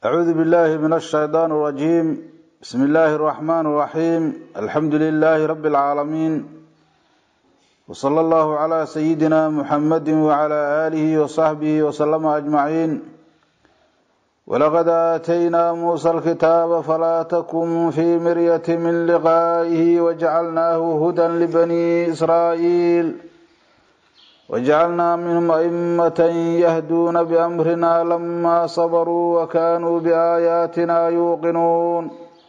أعوذ بالله من الشيطان الرجيم بسم الله الرحمن الرحيم الحمد لله رب العالمين وصلى الله على سيدنا محمد وعلى آله وصحبه وسلم أجمعين ولقد آتينا موسى الكتاب فلا تكن في مرية من لقائه وجعلناه هدى لبني إسرائيل وجعلنا منهم أئمة يهدون بأمرنا لما صبروا وكانوا بآياتنا يوقنون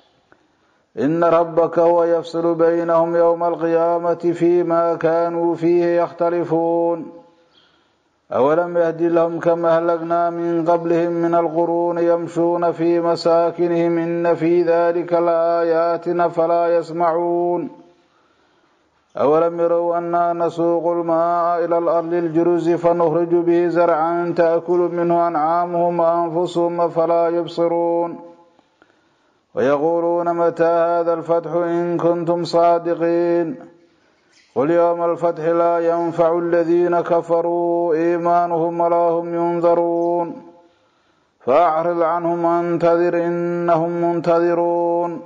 إن ربك هو يفصل بينهم يوم القيامة فيما كانوا فيه يختلفون أولم يهد لهم كما أهلكنا من قبلهم من القرون يمشون في مساكنهم إن في ذلك لآيات فلا يسمعون أولم يروا أنا نسوق الماء إلى الأرض الجرز فنخرج به زرعا تأكل منه أنعامهم وأنفسهم فلا يبصرون ويقولون متى هذا الفتح إن كنتم صادقين قل يوم الفتح لا ينفع الذين كفروا إيمانهم ولا هم ينذرون فأعرض عنهم وانتظر إنهم منتظرون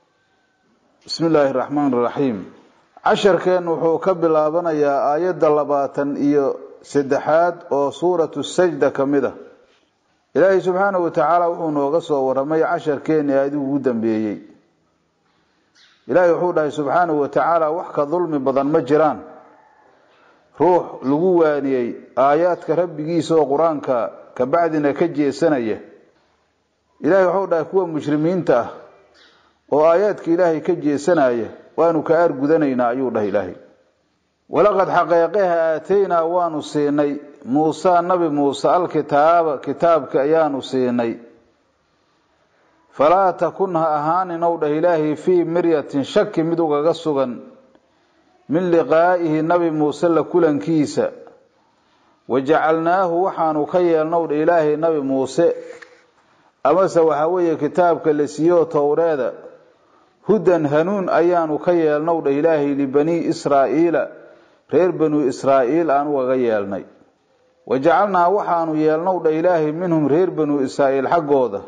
بسم الله الرحمن الرحيم casharkeen wuxuu ka bilaabanayaa aayadda labaatan iyo saddexaad oo suuratu sajda ka mid a ilaahay subxaanahu wa tacaala wuxuu nooga soo waramay casharkeeni aadigu ugu dambeeyey ilaahay wuxuu dhahay subxaanahu wa tacaala wax ka dulmi badan ma jiraan ruux lagu waaniyey aayaadka rabbigiisa oo qur-aanka kabacdina ka jeesanaya ilaahay wuxuu dhahay kuwa mushrimiinta ah oo aayaadka ilaahay ka jeesanaya waanu ka aargudanaynaa ayuu dhahay ilaahay walaqad xaqeeqeha aataynaa waanu siinay muusa nabi muuse alkitaaba kitaabka ayaanu siinay falaa takun ha ahaanin ow dhah ilaahay fii miryatin shaki mid ugaga sugan min liqaa'ihi nabi muuse la kulankiisa wajacalnaahu waxaanu ka yeelnow dha ilaahay nabi muuse amase waxaa weeye kitaabka la siiyoo towreeda hudan hanuun ayaanu ka yeelnow dha ilaahay libanii israa'iila reer banuu israa'iil aan ugaga yeelnay wajacalnaa waxaanu yeelnow dha ilaahay minhum reer banuu israa'iil xaggooda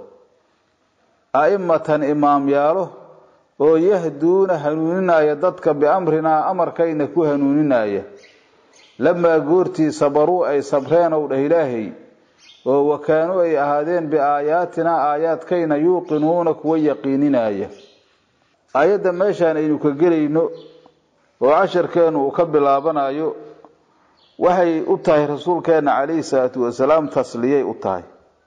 a'imatan imaamyaalo oo yahduuna hanuuninaya dadka biamrinaa amarkayna ku hanuuninaya lamaa goortii sabaruu ay sabreenow dhah ilaahay oo wakaanu ay ahaadeen biaayaatinaa aayaadkayna yuuqinuuna kuwa yaqiininaya aayadda meeshaan aynu ka gelayno oo casharkeenu uu ka bilaabanayo waxay u tahay rasuulkeena calayhi salaatu wasalaam tasliyay u tahay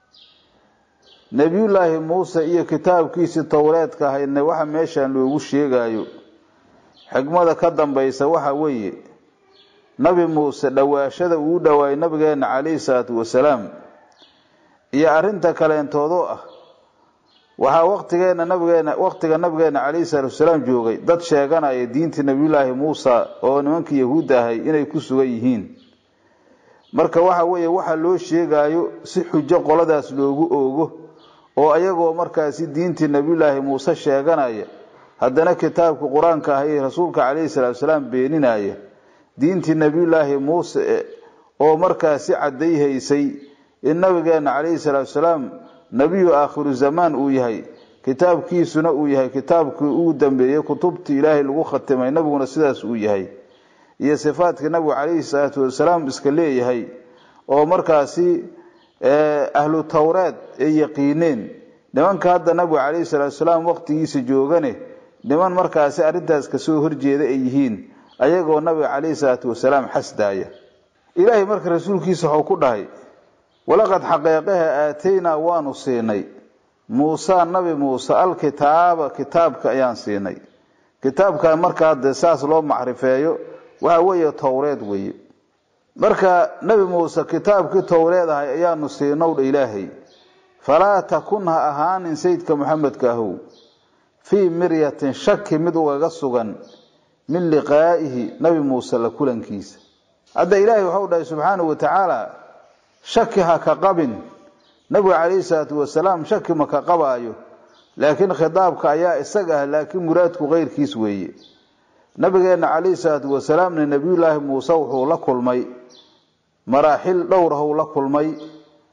nebiyullaahi muuse iyo kitaabkiisii towreedka ahaydna waxa meeshaan loogu sheegayo xigmada ka dambaysa waxa weeye nabi muuse dhowaashada uu dhowaayay nabigeena calayhi salaatu wasalaam iyo arrinta kaleentoodoo ah waxaa waqtigeena nabigeena waqtiga nabigeena calayhi salaatu wasalaam joogay dad sheeganaya diintii nabiyullaahi muusa oo nimankii yahuudda ahay inay ku sugan yihiin marka waxa weeye waxa loo sheegayo si xujo qoladaas loogu oogo oo ayagoo markaasi diintii nabiyullaahi muuse sheeganaya haddana kitaabka qur-aanka ahay rasuulka calayhi salaatu wasalaam beeninaya diintii nabiyullaahi muuse oo markaasi caddayhaysay in nabigeena calayhi salaatu wasalaam nebiyu aakhiru zamaan uu yahay kitaabkiisuna uu yahay kitaabkii ugu dambeeyey kutubtii ilaahay lagu khatimay nabiguna sidaas uu yahay iyo sifaadkii nabigu calayhi salaatu wasalaam iska leeyahay oo markaasi ahlu towreed ay yaqiineen nimanka hadda nabigu calayhi salaatu wasalaam waqtigiisa joogane niman markaasi arrintaas kasoo horjeeda ay yihiin ayagoo nabiga calayhi salaatu wasalaam xasdaaya ilaahay marka rasuulkiisa waxuu ku dhahay walaqad xaqeeqaha aataynaa waanu siinay muusa nabi muuse alkitaaba kitaabka ayaan siinay kitaabkan marka hadde saas loo macrifeeyo waxa weeye towreed weeye marka nabi muuse kitaabkii towreed ahay ayaanu siinow dha ilaahay falaa takun ha ahaanin sayidka maxamedka ahow fii miryatin shaki mid ugaga sugan min liqaa'ihi nabi muuse la kulankiisa hadda ilaahay waxau dhahay subxaanahu wa tacaala shaki ha ka qabin nabiga calayhi salaatu wasalaam shaki ma ka qabaayo laakiin khitaabka ayaa isaga ah laakiin muraadku keyrkiis weeye nabigeena calayhi salaatu wasalaamna nebiyullaahi muuse wuxuu la kulmay maraaxil dhowrahow la kulmay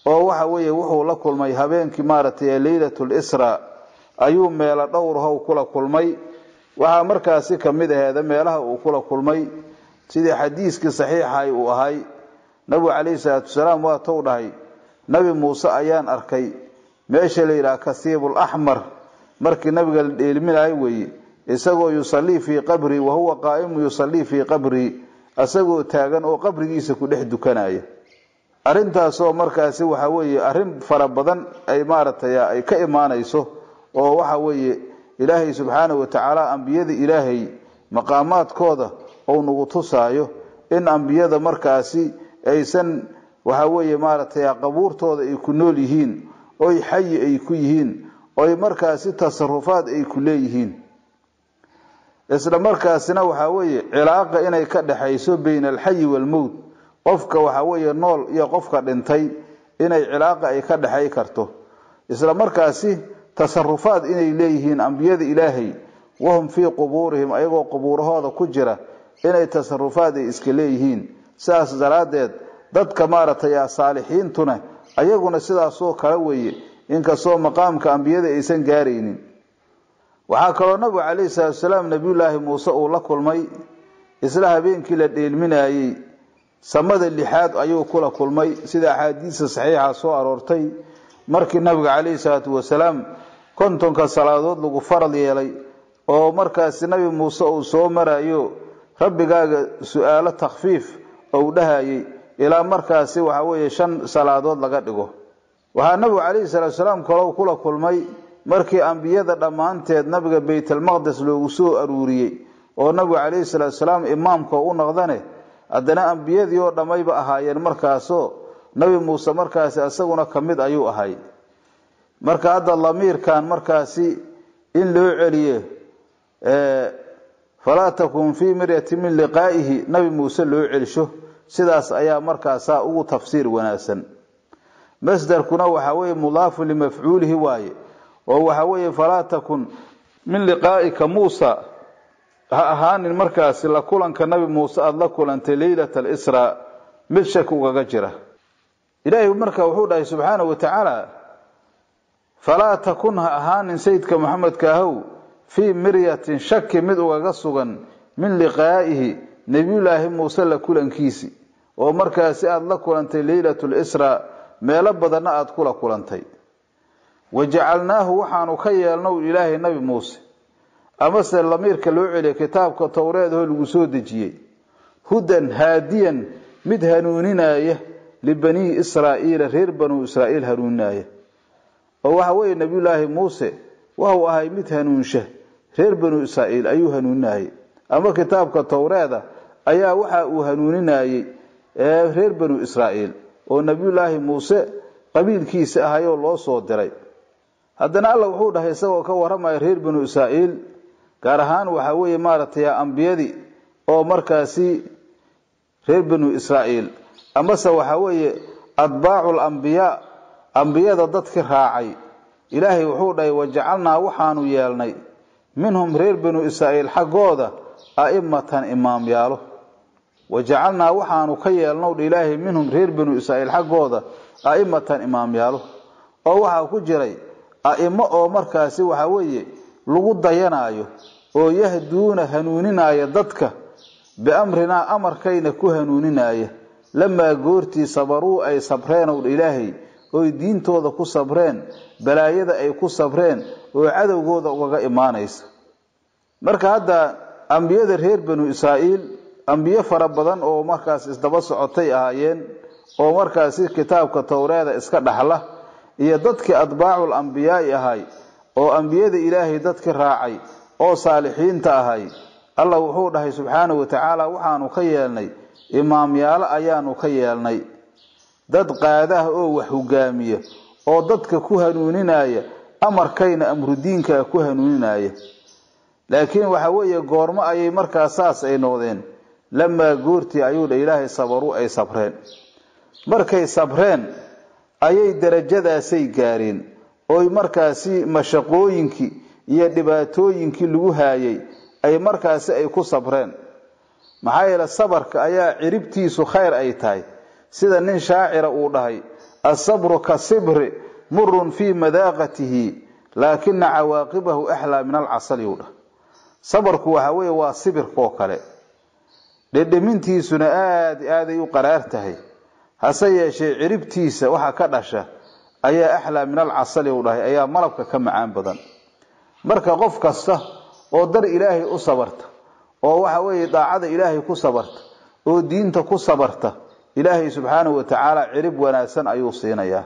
oo waxa weeye wuxuu la kulmay habeenkii maaragtay leylatul isra ayuu meelo dhowrhow kula kulmay waxaa markaasi kamid aheeda meelaha uu kula kulmay sidii xadiiskii saxiixay uu ahay nabigu calayhi salaatu wasalaam waa tou dhahay nabi muuse ayaan arkay meesha la yidhaha kasiibul axmar markii nabiga la dheelminayo weeye isagoo yusallii fii qabrii wa huwa qaa'imu yusallii fii qabrii isagoo taagan oo qabrigiisa ku dhex dukanaya arrintaasoo markaasi waxa weeye arrin fara badan ay maaragtay ay ka imaanayso oo waxa weeye ilaahay subxaanahu watacaala ambiyada ilaahay maqaamaadkooda ou nagu tusaayo in ambiyada markaasi aysan waxa weeye maaragtay qabuurtooda ay ku nool yihiin oy xayi ay ku yihiin oy markaasi tasarufaad ay ku leeyihiin isla markaasina waxaa weeye cilaaqa inay ka dhexayso bayna alxayi waalmowt qofka waxa weeye nool iyo qofka dhintay inay cilaaqa ay ka dhexay karto isla markaasi tasarufaad inay leeyihiin ambiyada ilaahay wahum fii qubuurihim ayagoo qubuurahooda ku jira inay tasarufaad ay iska leeyihiin sidaas daraaddeed dadka maaragtay saalixiintuna ayaguna sidaasoo kale weeye inkastoo maqaamka ambiyada aysan gaaraynin waxaa kaloo nabigu calayhi salaatu wasalaam nabiyullaahi muuse uu la kulmay isla habeenkii la dheelminayey samada lixaad ayuu kula kulmay sida axaadiisa saxiixa soo aroortay markii nabiga calayhi salaatu wasalaam kontonka salaadood lagu farad yeelay oo markaasi nabi muuse uu soo marayo rabbigaaga su-aalo takhfiif ou dhahayay ilaa markaasi waxa weeye shan salaadood laga dhigo waxaa nabigu calayhi salaatu wasalaam kaloo kula kulmay markii ambiyada dhammaanteed nabiga baytalmaqdes loogu soo aruuriyey oo nabigu calayhi salaatu wasalaam imaamka u noqdane haddana ambiyadii oo dhammayba ahaayeen markaasoo nabi muuse markaasi isaguna ka mid ayuu ahay marka hadda lamiirkan markaasi in loo celiye falaa takun fii miryati min liqaa'ihi nabi muuse loo celisho sidaas ayaa markaasaa ugu tafsiir wanaagsan masdarkuna waxa weeye mudaafun limafcuulihi waaye oo waxa weeye falaa takun min liqaa'ika muusa ha ahaanin markaasi la kulanka nabi muuse aada la kulantay leylata alisraa mid shaki ugaga jira ilaahay marka wuxuu dhahay subxaanahu wa tacaala falaa takun ha ahaanin sayidka maxamedka ahow fii miryatin shaki mid ugaga sugan min liqaa'ihi nebiyullaahi muuse la kulankiisi oo markaasi aada la kulantay leylatu lisraa meelo badanna aada kula kulantay wajacalnaahu waxaanu ka yeelnow ilaahay nabi muuse amase lamiirka loo celiya kitaabka towreedahoo lagu soo dejiyey hudan haadiyan mid hanuuninaya libanii israa'iila reer banuu israa'iil hanuuninaya oo waxa weeye nebiyullaahi muuse waxuu ahay mid hanuunsha reer banuu israa'iil ayuu hanuuninayay ama kitaabka towreeda ayaa waxa uu hanuuninayey reer banuu israa'iil oo nebiyullaahi muuse qabiilkiisa ahayoo loo soo diray haddana alla wuxuu dhahay isagoo ka warramaya reer banu israa'iil gaar ahaan waxaa weeye maaragtay ambiyadii oo markaasi reer banu israa'iil amase waxaa weeye atbaacu lambiyaa ambiyada dadkii raacay ilaahay wuxuu dhahay wajacalnaa waxaanu yeelnay minhum reer banu israa'iil xaggooda a'imatan imaamyaalo wajacalnaa waxaanu ka yeelnow dha ilaahay minhum reer banu israa'iil xaggooda a'imatan imaamyaalo oo waxaa ku jiray a'imo oo markaasi waxaa weeye lagu dayanaayo oo yahduuna hanuuninaya dadka biamrinaa amarkayna ku hanuuninaya lamaa goortii sabaruu ay sabreen ow dha ilaahay oy diintooda ku sabreen balaayada ay ku sabreen oo cadowgooda ugaga imaanaysa marka hadda ambiyada reer banu israa'iil ambiyo fara badan oo markaas isdaba socotay ahaayeen oo markaasi kitaabka towreeda iska dhaxla iyo dadkii atbaacul ambiyaai ahay oo ambiyada ilaahay dadkii raacay oo saalixiinta ahay allah wuxuu dhahay subxaanahu wa tacaala waxaanu ka yeelnay imaamyaalo ayaanu ka yeelnay dad qaadaah oo wax hogaamiya oo dadka ku hanuuninaya amarkayna amrudiinkaa ku hanuuninaya laakiin waxa weeye goormo ayay markaa saas ay noqdeen lamaa goortii ayuu dha ilaahay sabaru ay sabreen markay sabreen ayay darajadaasay gaareen oy markaasi mashaqooyinkii iyo dhibaatooyinkii lagu haayay ay markaasi ay ku sabreen maxaa yeele sabarka ayaa ciribtiisu khayr ay tahay sida nin shaacira uu dhahay asabru ka sibri murun fii madaaqatihi laakina cawaaqibahu axlaa min alcasali u dhah sabarku waxa weeye waa sibirkaoo kale dhedhemintiisuna aada aaday u qaraar tahay hase yeeshee ciribtiisa waxa ka dhasha ayaa axlaa min alcasali u dhahay ayaa malabka ka macaan badan marka qof kasta oo dar ilaahay u sabarta oo waxa weeye daacada ilaahay ku sabarta oo diinta ku sabarta ilaahay subxaanahu wa tacaala cirib wanaagsan ayuu siinayaa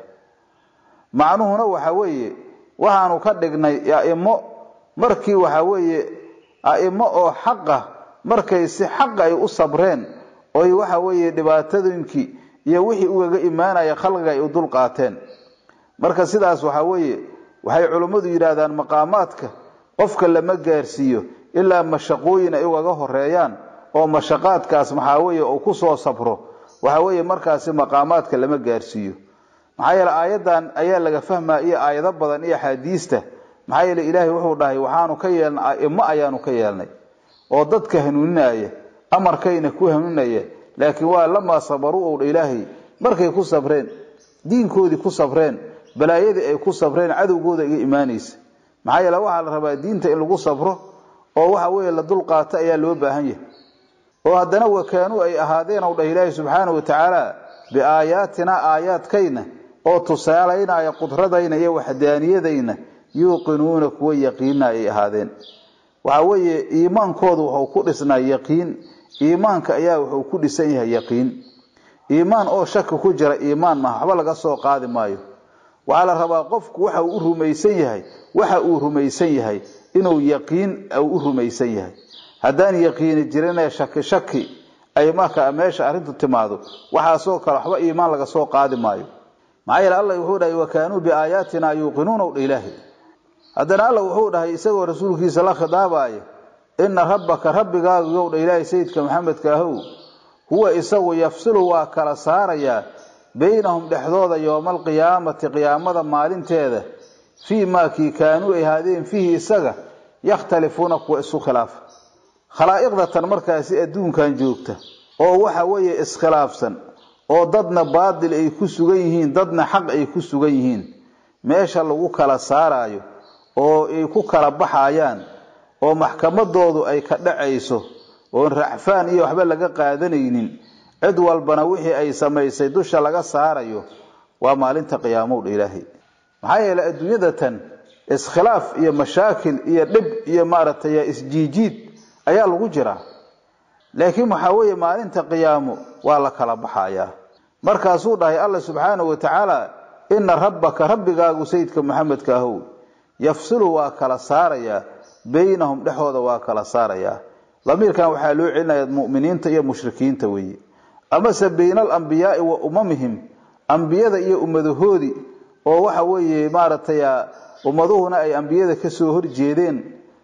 macnuhuna waxa weeye waxaanu ka dhignay aimo markii waxa weeye aimo oo xaqa markay si xaqa ay u sabreen oy waxa weeye dhibaatadooyinkii iyo wixii ugaga imaanaya khalqiga ay u dul qaateen marka sidaas waxa weeye waxay culummadu yidhaahdaan maqaamaadka qofka lama gaarsiiyo ilaa mashaqooyin ay ugaga horeeyaan oo mashaqaadkaas maxaa weeye uu kusoo sabro waxa weeye markaasi maqaamaadka lama gaarsiiyo maxaa yeele aayadan ayaa laga fahmaa iyo aayado badan iyo axaadiista maxaa yeele ilaahay wuxuu dhahay waxaanu ka yeelnay aimo ayaanu ka yeelnay oo dadka hanuuninaya amarkayna ku hanuuninaya laakiin waa lamaa sabaruu ow dha ilaahay markay ku sabreen diinkoodii ku sabreen balaayadii ay ku sabreen cadowgooda iga imaanaysa maxaa yeele waxaa la rabaa diinta in lagu sabro oo waxa weeye la dulqaato ayaa loo baahan yahay oo haddana wakaanuu ay ahaadeen ow dhah ilaahay subxaanahu watacaala biaayaatina aayaadkayna oo tusaalaynaya qudradayna iyo waxdaaniyadayna yuuqinuuna kuwa yaqiina ay ahaadeen waxa weeye iimaankoodu wuxuu ku dhisnaa yaqiin iimaanka ayaa wuxuu ku dhisan yahay yaqiin iimaan oo shaki ku jira iimaan maaha waxba laga soo qaadi maayo waxaa la rabaa qofku waxa uu u rumaysan yahay waxa uu rumaysan yahay inuu yaqiin u rumaysan yahay haddaan yaqiini jirinee shaki shaki ay marka meesha arrintu timaado waxaasoo kale waxba iimaan laga soo qaadi maayo maxaa yeele allah wuxuu dhahay wakaanuu biaayaatina yuuqinuuna dha ilaahi haddana alla wuxuu dhahay isagoo rasuulkiisa la khidaabaaya ina rabbaka rabbigaagu yow dha ilaahay sayidka maxamedka ahow huwa isagu yafsilu waa kala saarayaa baynahum dhexdooda yowma alqiyaamati qiyaamada maalinteeda fii maa kii kaanuu ay ahaadeen fiihi isaga yakhtalifuuna kuwa isu khilaafa khalaa'iqdatan markaasi adduunkan joogta oo waxa weeye iskhilaafsan oo dadna baadil ay ku sugan yihiin dadna xaq ay ku sugan yihiin meesha lagu kala saaraayo oo ay ku kala baxayaan oo maxkamadoodu ay ka dhacayso oon racfaan iyo waxba laga qaadanaynin cid walbana wixii ay samaysay dusha laga saarayo waa maalinta qiyaamowdha ilaahay maxaa yeeley adduunyada tan iskhilaaf iyo mashaakil iyo dhib iyo maaragtay isjiijiid ayaa lagu jiraa laakiin waxaa weeye maalinta qiyaamo waa la kala baxayaa markaasuu dhahay alla subxaanahu wa tacaala ina rabbaka rabbigaagu sayidka maxamedka ahow yafsilu waa kala saarayaa baynahum dhexooda waa kala saarayaa damiirkan waxaa loo celinaya mu'miniinta iyo mushrikiinta weeye amase bayna alambiyaai wa umamihim ambiyada iyo ummadahoodii oo waxa weeye maaragtay ummaduhuna ay ambiyada kasoo horjeedeen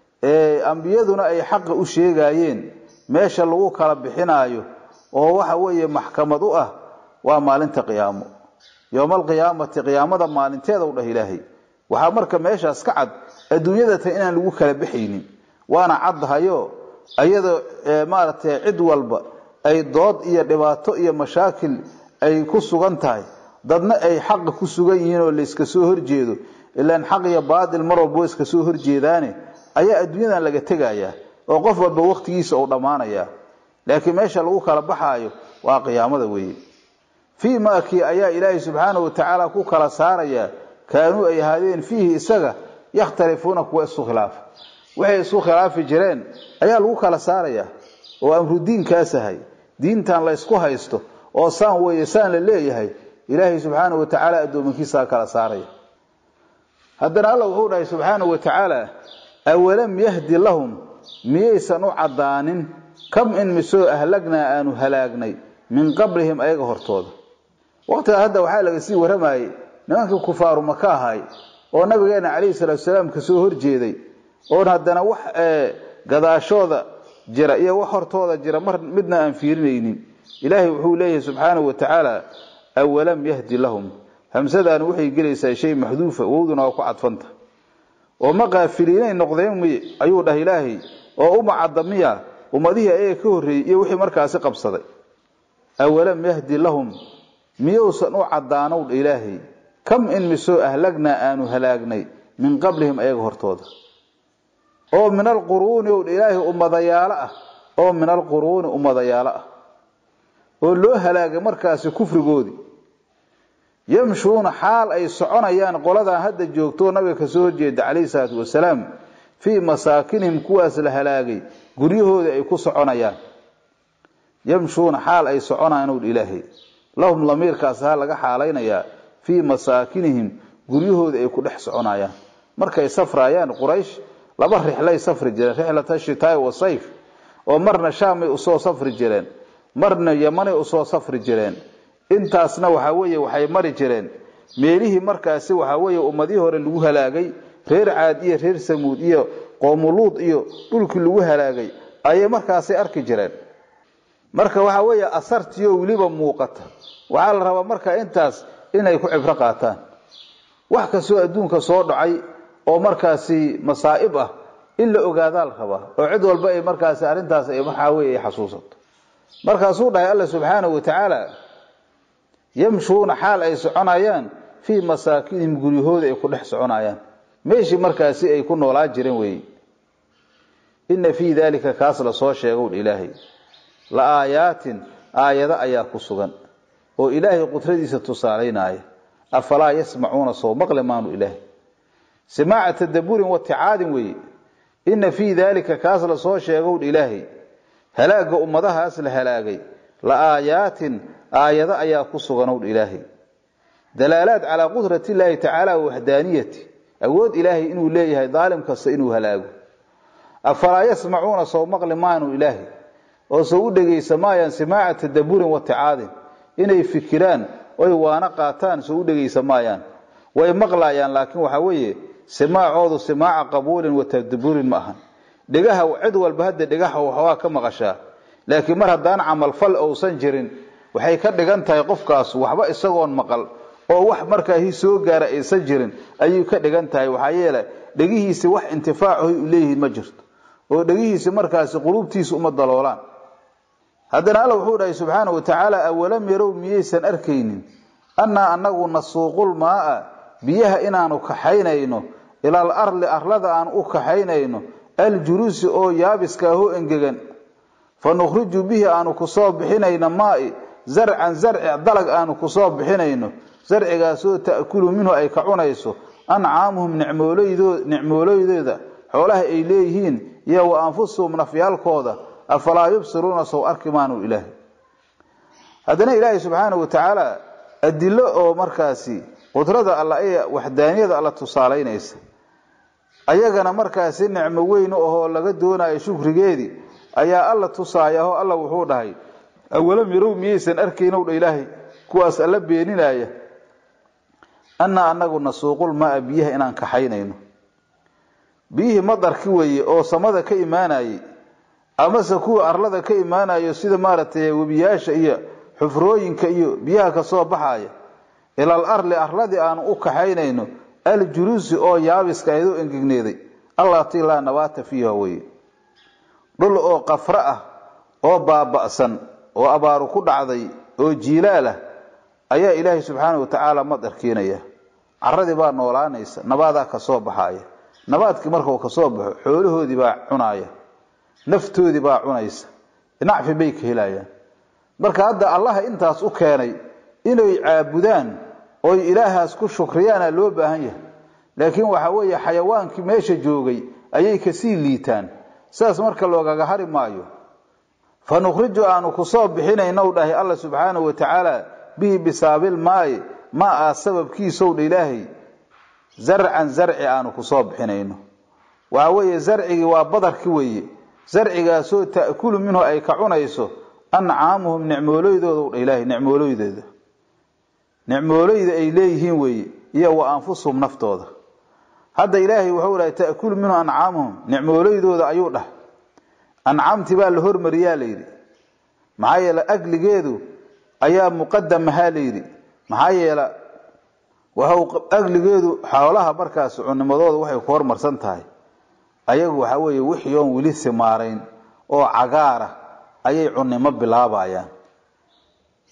ambiyaduna ay xaqa u sheegaayeen meesha lagu kala bixinaayo oo waxa weeye maxkamad u ah waa maalinta qiyaamo yowma alqiyaamati qiyaamada maalinteeda u dhah ilaahay waxaa marka meeshaas ka cad adduunyadatan inaan lagu kala baxaynin waana caddahayo iyadoo maaragtay cid walba ay dood iyo dhibaato iyo mashaakil ay ku sugan tahay dadna ay xaqa ku sugan yihiin oo layska soo horjeedo ilaan xaq iyo baatil mar walba iska soo horjeedaane ayaa adduunyadan laga tegayaa oo qof walba waqtigiisa uu dhammaanayaa laakiin meesha lagu kala baxaayo waa qiyaamada weeye fii maakii ayaa ilaahay subxaanahu watacaala ku kala saarayaa kaanuu ay ahaadeen fiihi isaga yakhtalifuuna kuwa isu khilaafa waxay isu khilaafi jireen ayaa lagu kala saarayaa oo amrudiinkaas ahay diintan la ysku haysto oo saan weeye saan la leeyahay ilaahay subxaanahu watacaala addoominkiisaa kala saaraya haddana alla wuxuu dhahay subxaanahu watacaala awalam yahdi lahum miyaysan u caddaanin kam in misoo ahlagnaa aanu halaagnay min qablihim ayaga hortooda waqtigaa hadda waxaa laga sii waramayey nimankii kufaaru maka ahay oo nabigeena calayhi salaatu salaam kasoo horjeeday oon haddana wax gadaashooda jira iyo wax hortooda jira mar midna aan fiirinaynin ilaahay wuxuu leeyahay subxaanahu wa tacaala awalam yahdi lahum hamsadaan waxay gelaysaa shay maxduufa wowduna waa ku cadfanta oo ma qaafiliinay noqdeen miy ayuu dhah ilaahay oo uma cadda miya ummadihii ayaga ka horreeyey iyo wixii markaasi qabsaday awalam yahdi lahum miyuusan u caddaanow dha ilaahay kam in misoo ahlagnaa aanu halaagnay min qablihim ayaga hortooda oo min alquruuni ow dha ilaahay ummadayaalo ah oo min alquruuni ummadayaalo ah oo loo halaagay markaasi kufrigoodii yamshuuna xaal ay soconayaan qoladan hadda joogtoo nabiga kasoo horjeeda calayhi salaatu wasalaam fii masaakinihim kuwaas la halaagay guryahoodii ay ku soconayaan yamshuuna xaal ay soconayaan ow ilaahay lahum lamiirkaas ha laga xaalaynayaa fii masaakinihim guryahoodii ay ku dhex soconayaan markay safraayaan quraysh laba rixlay safri jireen rixlata shitaai wa sayf oo marna shaamay usoo safri jireen marna yamanay usoo safri jireen intaasna waxaa weeye waxay mari jireen meelihii markaasi waxaa weeye ummadihii hore lagu halaagay reer caad iyo reer samuud iyo qoomuluud iyo dhulkii lagu halaagay ayay markaasi arki jireen marka waxaa weeye asartiyo weliba muuqata waxaa la rabaa marka intaas inay ku cibro qaataan wax kastoo adduunka soo dhacay oo markaasi masaa'ib ah in la ogaadaa la rabaa oo cid walba ay markaasi arrintaas ay waxaa weeye ay xasuusato markaasuu dhahay alla subxaanahu wa tacaala yamshuuna xaal ay soconayaan fii masaakinihim guryahooda ay ku dhex soconayaan meeshii markaasi ay ku noolaa jireen weeye inna fii daalika kaas lasoo sheegow ilaahay la aayaatin aayado ayaa ku sugan oo ilaahay qudradiisa tusaalaynaya afalaa yasmacuuna soo maqli maanu ilaahay simaaca tadaburin waticaadin weeye inna fii daalika kaas lasoo sheegow ilaahay halaagga ummadahaas la halaagay la aayaatin aayado ayaa ku suganow ilaahay dalaalaad calaa qudrati illaahi tacaala wa waxdaaniyati awood ilaahay inuu leeyahay daalim kasta inuu halaago afalaa yasmacuuna soo maqli maanu ilaahay oo soo u dhegaysa maayaan simaaca tadaburin waticaadin inay fikiraan oy waana qaataan soo u dhegaysa maayaan way maqlayaan laakiin waxaa weeye simaacoodu simaaca qabuulin wa tadaburin ma ahan dhegaha cid walba hadda dhegaha waxbaa ka maqashaa laakiin mar haddaan camalfal ousan jirin waxay ka dhigan tahay qofkaas waxba isagoon maqal oo wax markaa soo gaara aysan jirin ayay ka dhigan tahay waxaa yeele dhegihiisi wax intifaacahoy u leeyihiin ma jirto oo dhegihiisi markaasi quluubtiisa uma daloolaan haddana alla wuxuu dhahay subxaana wa tacaala awalam yarow miyaysan arkaynin annaa anagu nasuuqul maaa biyaha inaanu kaxaynayno ilaal arli arlada aan u kaxaynayno aljuluusi oo yaabiska ahoo engegan fa nukhriju bihi aanu kusoo bixinayno maai zarcan zarci dalag aanu kusoo bixinayno zarcigaasoo ta'kulu minhu ay ka cunayso ancaamuhum nicmooleydeeda xoolaha ay leeyihiin iyo wa anfusuhum nafyaalkooda afalaa yubsiruuna sow arki maanu ilaahay haddana ilaahay subxaanahu wa tacaala adilo oo markaasi qudrada alla ee waxdaaniyada alla tusaalaynaysa ayagana markaasi nicmo weyn u ahoo laga doonayo shukrigeedii ayaa alla tusaaya oo alla wuxuu dhahay awalam yarow miyaysan arkaynow dha ilaahay kuwaas alla beeninaya annaa anagu nasuuqul maa biyaha inaan kaxaynayno biyihii madarki weeye oo samada ka imaanayey amase kuwa arlada ka imaanayo sida maaragtay webiyaasha iyo xufrooyinka iyo biyaha kasoo baxaya ilaal arli arladii aanu u kaxaynayno aljuluusi oo yaabiska aydoo engegneeday allatii laa nabaata fiiha weye dhul oo qafro ah oo baaba'san oo abaaru ku dhacday oo jiilaal ah ayaa ilaahay subxaana wa tacaala madar keenaya caradii baa noolaanaysa nabaadaa kasoo baxaya nabaadkii markuu kasoo baxo xoolahoodii baa cunaaya naftoodii baa cunaysa nacfi bay ka helayaan marka hadda allaha intaas u keenay inay caabudaan oy ilaahaas ku shukriyaana loo baahan yahay laakiin waxa weeye xayawaankii meesha joogay ayay kasii liitaan sidaas marka loogaga hari maayo fa nukhriju aanu kusoo bixinaynow dhahay alla subxaanahu wa tacaala bihi bisaabil maayi ma aa sababkiisow dha ilaahay zarcan zarci aanu kusoo bixinayno waxa weeye zarcigii waa badarki weeye zarcigaasoo ta'kulu minhu ay ka cunayso ancaamuhum nicmooleydoodw dha ilaahay nicmooleydeeda nicmooleyda ay leeyihiin weeye iyo wa anfusuhum naftooda hadda ilaahay wuxuu dhahay ta'kulu minhu ancaamuhum nicmooleydooda ayuu dhahay ancaamtii baa la hormariyaa layidhi maxaa yeele agligeedu ayaa muqadamahaa layidhi maxaa yeele waxau agligeedu xoolaha markaas cunimadooda waxay ku hormarsan tahay ayagu waxaa weeye wixii oon weli simaarayn oo cagaara ayay cunimo bilaabayaan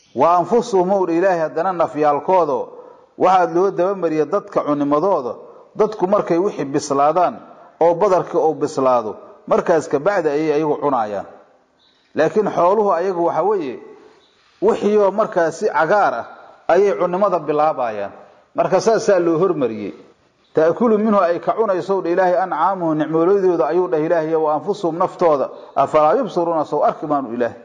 wa anfusuhum owdha ilaahay haddana nafyaalkooda waxaad loo dabamariya dadka cunimadooda dadku markay wixii bislaadaan oo badarka uu bislaado markaas kabacdi ayay ayagu cunaayaan laakiin xooluhu ayagu waxa weeye wixiioo markaasi cagaar ah ayay cunimada bilaabayaan marka saasaa loo hormariyey taakulu minhu ay ka cunayso dha ilaahay ancaamuhu nicmoolodooda ayuu dhah ilaahay wa anfusuhum naftooda afalaa yubsiruuna sow arki maanu ilaahay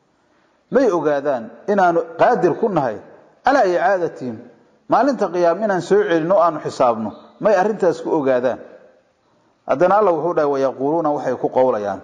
may ogaadaan inaanu qaadir ku nahay calaa icaadatihim maalinta qiyaam inaan soo celino o aanu xisaabno may arrintaas ku ogaadaan haddana alla wuxuu dhahay wayaquuluuna waxay ku qowlayaan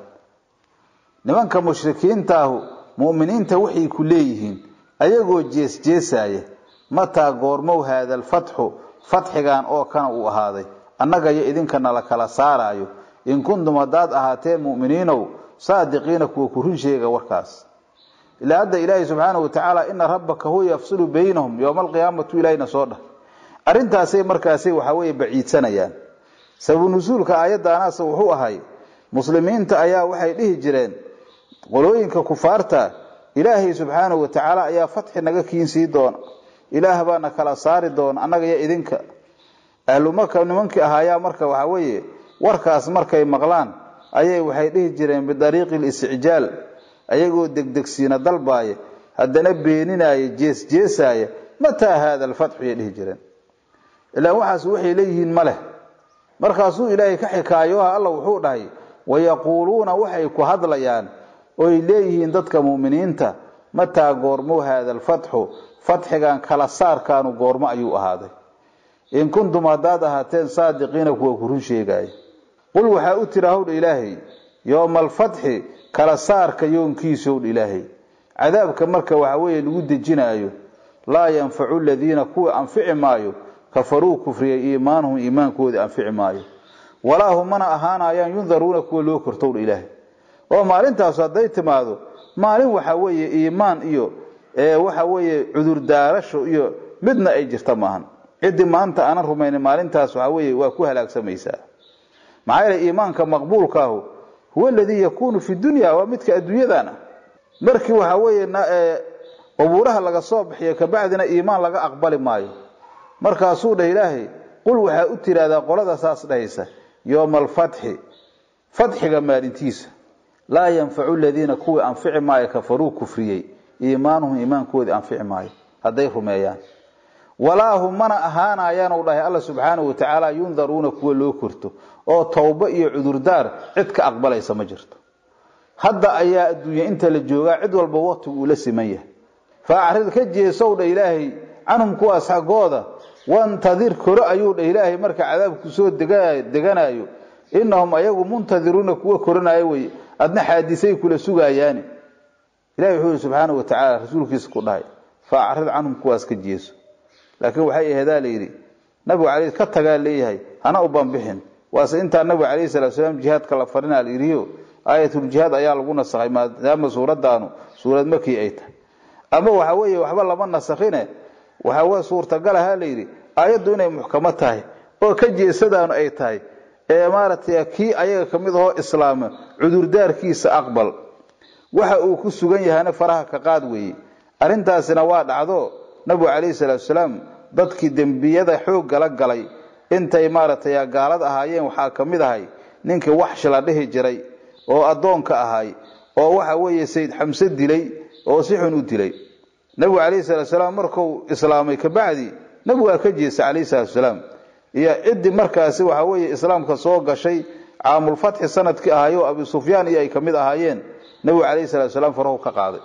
nimanka mushrikiintaahu mu'miniinta waxay ku leeyihiin ayagoo jeesjeesaaya mataa goormow haada alfatxu fatxigan oo kana uu ahaaday annaga iyo idinkana la kala saaraayo in kuntum haddaad ahaateen mu'miniinow saadiqiina kuwa ku run sheega warkaas ilaa hadda ilaahay subxaana wa tacaala ina rabbaka huwa yafsilu baynahum yowma alqiyaamatu ilaahina soo dhah arrintaasay markaasay waxaa weeye baciidsanayaan sababu nusuulka aayaddaanaase wuxuu ahay muslimiinta ayaa waxay dhihi jireen qolooyinka kufaarta ilaahay subxaanahu wa tacaala ayaa fatxi naga kiinsii doona ilaah baana kala saari doona annaga iyo idinka ahlumaka nimankii ahaayaa marka waxaa weeye warkaas markay maqlaan ayay waxay dhihi jireen bidariiqi listicjaal ayagoo degdegsiina dalbaaya haddana beeninaaya jeesjeesaaya mataa haada alfatxu yay dhihi jireen ilaa waxaas waxay leeyihiin ma leh markaasuu ilaahay ka xikaayoha alla wuxuu dhahay wayaquuluuna waxay ku hadlayaan oy leeyihiin dadka mu'miniinta mataa goormo haada alfatxu fatxigan kala saarkaanu goormo ayuu ahaaday in kuntum haddaad ahaateen saadiqiina kuwa ku run sheegaaya qul waxaa u tira howdha ilaahay yooma alfatxi kala saarka yoonkiisa howdha ilaahay cadaabka marka waxa weeye lagu dejinaayo laa yanfacu ladiina kuwa anfici maayo kafaruu kufriyay iimaanuhum iimaankooda anfici maayo walaa hum mana ahaanayaan yundaruuna kuwa loo kortowdha ilaahay oo maalintaas hadday timaado maalin waxa weeye iimaan iyo waxa weeye cudurdaarasho iyo midna ay jirta maahan ciddii maanta aanan rumaynin maalintaas waxa weeye waa ku halaagsamaysaa maxaa yeele iimaanka maqbuulkaahu huwa aladii yakuunu fi dunya waa midka adduunyadan ah markii waxa weeye qubuuraha laga soo bixiyo kabacdina iimaan laga aqbali maayo markaasuu dhah ilaahay qul waxaa u tiraahdaa qolada saas dhahaysa yooma alfatxi fatxiga maalintiisa laa yanfacu ladiina kuwii anfici maayo kafaruu kufriyey iimaanuhum iimaankoodii anfici maayo hadday rumeeyaan walaa hum mana ahaanayaan u dhahay alla subxaanahu watacaala yundaruuna kuwa loo korto oo towbo iyo cudurdaar cid ka aqbalaysa ma jirto hadda ayaa adduunya inta la joogaa cid walba waqtigu uu la siman yahay fa acrid ka jeesow dha ilaahay canhum kuwaas xaggooda wantadir koro ayuu dha ilaahay marka cadaabku soo deganayo inahum ayagu muntadiruuna kuwa koranayo wey adna xaadisay kula sugaayaani ilahi wuxuu yihi subxaanau watacaala rasuulkiisa ku dhahay fa acrid canhum kuwaas ka jeeso laakiin waxay aheedaa layidhi nabigu caley ka tagaa leeyahay hana u banbixin waase intaa nabigu calayhi salatu salaam jihaadka la farinaa la yidhiyo aayatuljihaad ayaa lagu nasakhay maadaama suuradaanu suurad makii ay tahay ama waxa weeye waxba lama nasakhine waxaa suurtagal ahaa layidhi aayaddu inay muxkamo tahay oo ka jeesadaanu ay tahay ee maaragtay kii ayaga ka mid ahoo islaama cudurdaarkiisa aqbal waxa uu ku sugan yahana faraha ka qaad weeye arrintaasina waa dhacdo nabigu calayhi salaatu salaam dadkii dembiyada xooggala galay intay maaragtay gaalad ahaayeen waxaa ka mid ahay ninkii waxshi la dhihi jiray oo addoonka ahay oo waxa weeye sayd xamse dilay oo si xun u dilay nabigu calayhi salaatu salaam markuu islaamay kabacdi nabigu waa ka jeestay calayhi salaatu salaam iyo ciddii markaasi waxa weeye islaamka soo gashay caamulfatxi sanadkii ahayo abi sufyaan iyo ay ka mid ahaayeen nabigu calayhi salatu salaam farahu ka qaaday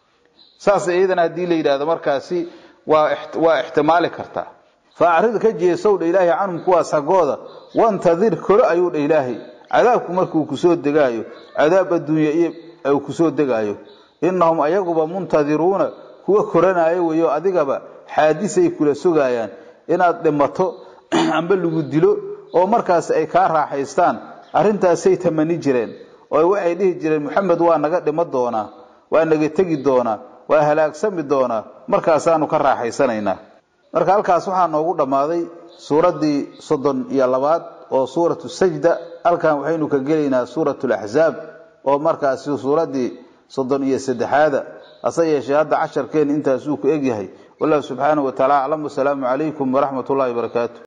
saas iyadana haddii la yidhahdo markaasi waa waa ixtimaali kartaa faacrid ka jeesow dha ilaahay canhum kuwaas xaggooda wantadir koro ayuu dha ilaahay cadaabku markuu kusoo degaayo cadaab adduunya iyo uu kusoo degaayo inahum ayaguba muntadiruuna kuwa koranaayo weyo adigaba xaadisay kula sugaayaan inaad dhimato amba lagu dilo oo markaas ay kaa raaxaystaan arrintaasay tamani jireen oo waxay dhihi jireen maxamed waa naga dhimo doonaa waa naga tegi doonaa waa halaagsami doonaa markaasaanu ka raaxaysanaynaa marka halkaas waxaa noogu dhammaaday suuraddii soddon iyo labaad oo suuratu sajda halkan waxaynu ka gelaynaa suuratu laxzaab oo markaasi suuraddii soddon iyo saddexaada hase yeeshee hadda casharkeen intaasuu ku egyahay wallahu subxaanahu watacaala aclam wasalaamu calaykum waraxmat ullahi wabarakaatu